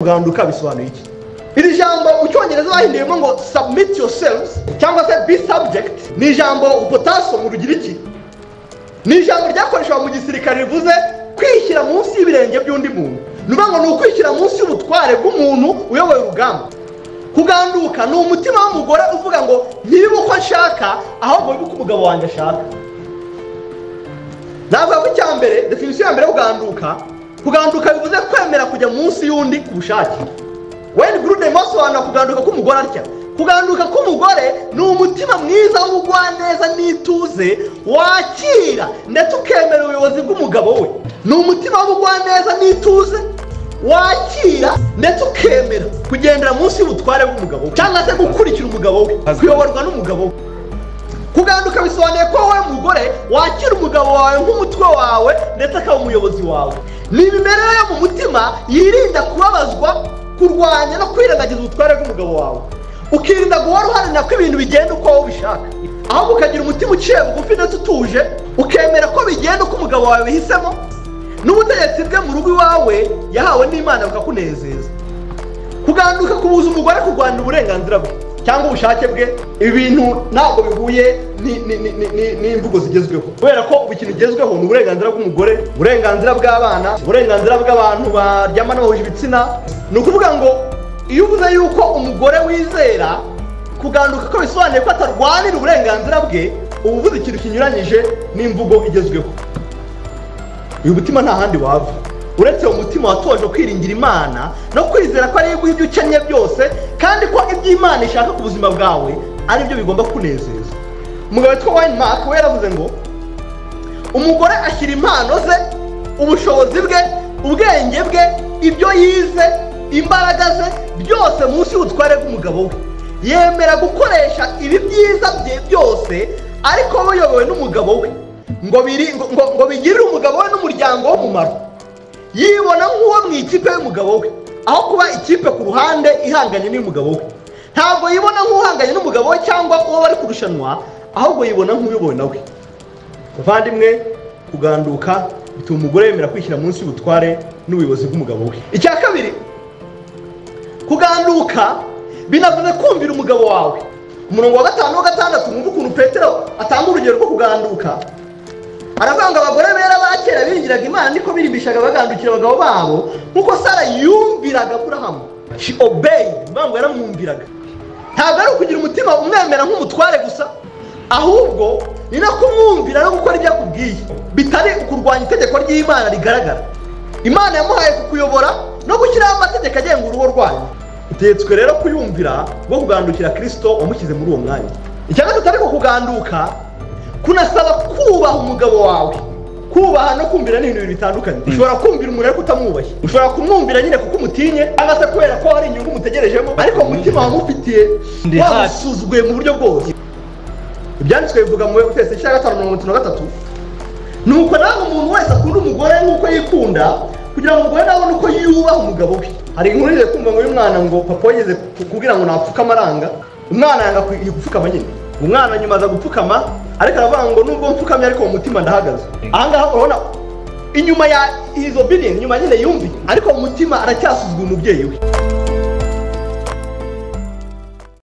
kuganduka bisobanuye iki iri jambo mu cyongereza bahinduyemo ngo submit yourselves cyangwa se be subject ni ijambo upotaso mu rugiriki ni ijambo ryakoreshwaga mu gisirikare rivuze kwishyira munsi y'ibirenge by'undi muntu ni ukuvuga ngo ni ukwishyira munsi y'ubutware bw'umuntu uyoboye urugamba kuganduka ni umutima w'umugore uvuga ngo ntibibe uko nshaka ahubwo bibe uko umugabo wanjye ashaka navuga ko icya mbere definisiyo ya mbere yo kuganduka kuganduka bivuze kwemera kujya munsi y'undi ku bushake weni gurude asobanura kuganduka k'umugore atya kuganduka k'umugore ni umutima mwiza w'ubugwaneza n'ituze wakira ndetse ukemera ubuyobozi bw'umugabo we ni umutima w'ubugwaneza n'ituze wakira ndetse ukemera kugendera munsi y'ubutware bw'umugabo we cyangwa se gukurikira umugabo we kuyoborwa n'umugabo we kuganduka bisobanuye ko wowe mugore wakira umugabo wawe nk'umutwe wawe ndetse akaba umuyobozi wawe ni imimerere yo mu mutima yirinda kubabazwa kurwanya no kwirengagiza ubutware bw'umugabo wawe ukirinda guhora uharanira ko ibintu bigenda uko wowe ubishaka ahubwo ukagira umutima uciye bugufi ndetse utuje ukemera ko bigenda uko umugabo wawe bihisemo n'ubutegetsi bwe mu rugo iwawe yahawe n'imana bukakunezeza kuganduka kubuza umugore kurwanira uburenganzira bwe cyangwa ubushake bwe ibi bintu ntabwo bihuye ni- ni- ni- ni- ni- n'imvugo zigezweho kubera ko ubu ikintu bigezweho ni uburenganzira bw'umugore uburenganzira bw'abana uburenganzira bw'abantu baryamana bahuje ibitsina ni ukuvuga ngo iyo uvuze yuko umugore wizera kuganduka ko bisobanuye ko atarwanira uburenganzira bwe uba uvuze ikintu kinyuranyije n'imvugo igezweho uyu mutima nta handi wava uretse uwo mutima watoje kwiringira imana no kwizera ko ariyo iguha ibyo ukennye byose kandi ko ibyo imana ishaka ku buzima bwawe ari byo bigomba kunezeza umugabo witwa wayini maki we yaravuze ngo umugore ashyira impano ze ubushobozi bwe ubwenge bwe ibyo yize imbaraga ze byose munsi y'ubutware bw'umugabo we yemera gukoresha ibi byiza bye byose ariko aba ayobowe n'umugabo we ngo biri- ngo- ngo- ngo bigirire umugabo we n'umuryango w'umumaro yibona nk'uwo mu ikipe y'umugabo we aho kuba ikipe ku ruhande ihanganye n'iy'umugabo we ntabwo yibona nk'uhanganye n'umugabo we cyangwa uwo bari kurushanwa ahubwo yibona nk'uyobowe nawe muvandimwe kuganduka bituma umugore yemera kwishyira munsi y'ubutware n'ubuyobozi bw'umugabo we icya kabiri kuganduka binavuze kumvira umugabo wawe umurongo wa gatanu wa gatandatu mwumva ukuntu petero atanga urugero rwo kuganduka aravuga ngo abagore bera ba kera biringiraga imana niko birimbishaga bagandukira abagabo babo nk'uko sara yumviraga aburahamu she obeyed bivuga ngo yaramwumviraga ntabwo ari ukugira umutima umwemera nk'umutware gusa ahubwo ni no kumwumvira no gukora ibyo akubwiye bitari ukurwanya itegeko ry'imana rigaragara imana yamuhaye kukuyobora no gushyiraho amategeko agenga urugo rwanyu utegetswe rero kuyumvira rwo kugandukira kirisito wamushyize muri uwo mwanya icya gatatu ariko kuganduka kunasaba kubaha umugabo wawe kubaha no kumvira ni ibintu bibiri bitandukanye ushobora kumvira umuntu ariko utamwubahe ushobora kumwumvira nyine kuko umutinye cyangwa se kubera ko hari inyungu umutegerejemo ariko mu mutima wamufitiye Ndi hafi. wamusuzuguye mu buryo bwose ibyanditswe bivuga mu wese icyenda gatanu mirongo itatu na gatatu ni uko nawe umuntu wese akunda umugore nk'uko yikunda kugira ngo umugore nawe abone uko yubaha umugabo we hari inkuru igiye kumva ngo y'umwana ngo papa yageze kubwira ngo napfuke amaranga umwana yanga ku- gupfukama nyine umwana nyuma aza gupfukama ariko aravuga ngo nubwo mpfukamye ariko mu mutima ndahagaze ahangaha urabona inyuma ya izo bidini inyuma nyine yumvi ariko mu mutima aracyasuzugura umubyeyi we